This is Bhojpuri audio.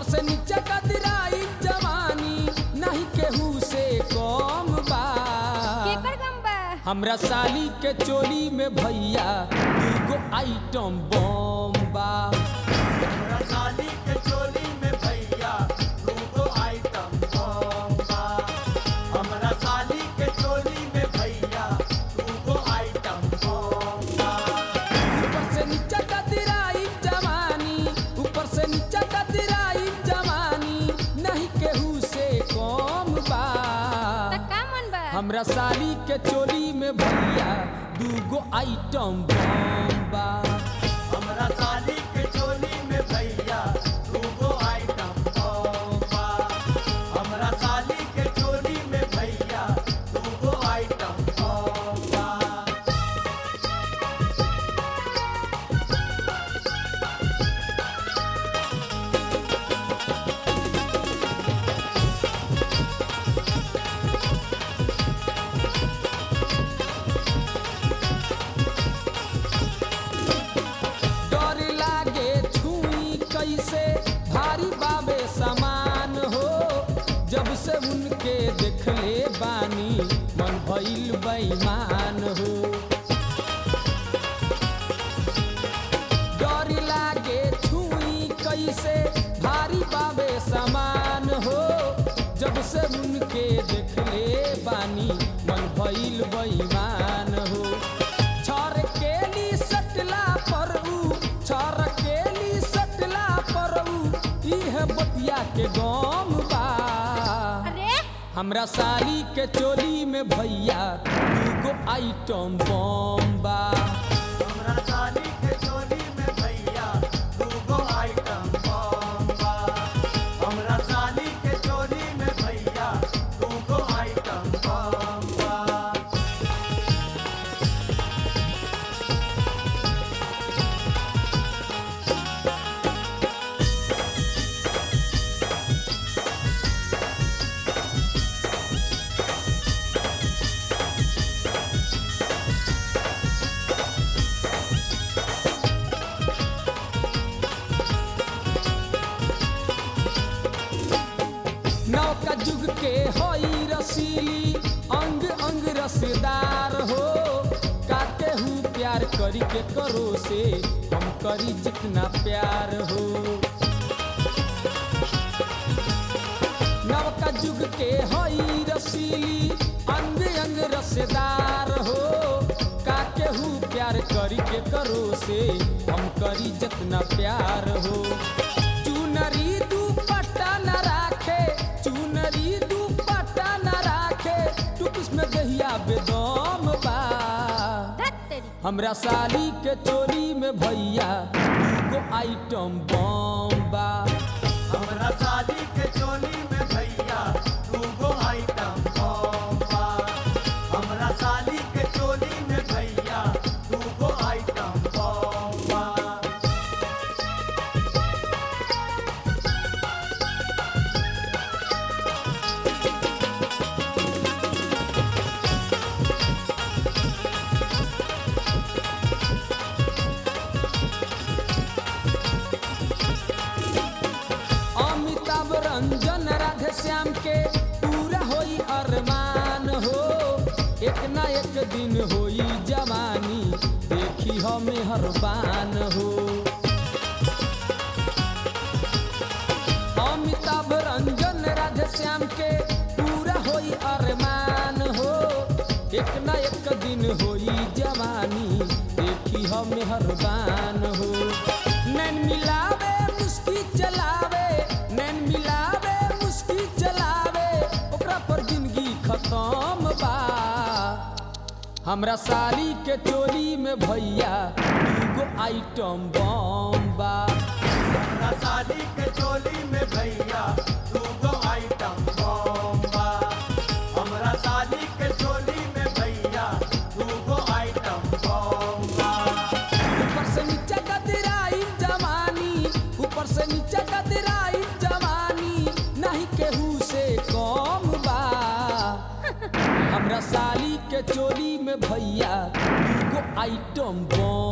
से नीचे कदराई जवानी नहीं केहू से कम बा केकर गम बा हमरा साली के चोली में भैया दूगो आइटम बम बा हमरा साली के चोली में भैया दूगो आइटम बम बा हमरा साली के चोली में भैया दूगो आइटम बम बा ऊपर से नीचे कदराई जवानी ऊपर से नीचे कदराई जवानी नहीं केहू से कम बा त का मन बा हमरा साली के चोली में भैया दूगो आइटम बम बा हमरा साली के चोली में भैया दूगो आइटम बम बा हमरा साली के चोली में भैया दूगो आइटम बम बा डर लागे छुई कैसे भारी बाबे समान हो जब से उनके देखले बानी मन भइल बेईमान हो डर लागे छुई कैसे भारी बाबे समान हो जब से उनके देखले बानी मन भइल बेईमान हो छर केली सटला पर ऊ छर केली सटला पर ऊ इह बतिया के गम बा अरे हमरा साली के चोली में भैया दूगो आइटम बम बा हमरा साली के चोली में भैया दूगो आइटम बम बा हमरा साली के चोली में भैया दूगो आइटम बम बा नौका जुग के होई रसीली अंग अंग रसदार हो काटे हूँ प्यार करी के करो से हम करी जितना प्यार हो नवका जुग के होई रसीली अंग अंग रसदार हो काके हूँ प्यार करी के करो से हम करी जितना प्यार हो चुनरी दुपट्टा न राखे चुनरी दुपट्टा न राखे तू किसमें दहिया बेदम बा धत तेरी हमरा साली के चोरी में भैया दूगो आइटम बम बा हमरा साली के चोली में भैया दूगो आइटम बम बा हमरा साली के चोली में भैया दूगो आइटम बम बा अमिताभ रंजन राधे श्याम के पूरा होई अरमान हो एक ना एक दिन होई जवानी देखी हमें हरबान हो अमिताभ रंजन राधे श्याम के पूरा होई अरमान हो एक ना एक दिन होई जवानी देखी हमें हरबान हो नैन मिलावे मुस्की चलावे नैन मिलावे मुस्की चलावे ओकरा पर जिंदगी खत्म बा हमरा साली के चोली में भैया दूगो आइटम बम बा हमरा साली के चोली में भैया दूगो आइटम बम बा हमरा साली के चोली में भैया दूगो आइटम बम बा ऊपर से नीचे कतराई जवानी ऊपर से नीचे कतराई जवानी नहीं केहू से कम बा हमरा साली के चोली में भैया दूगो आइटम बम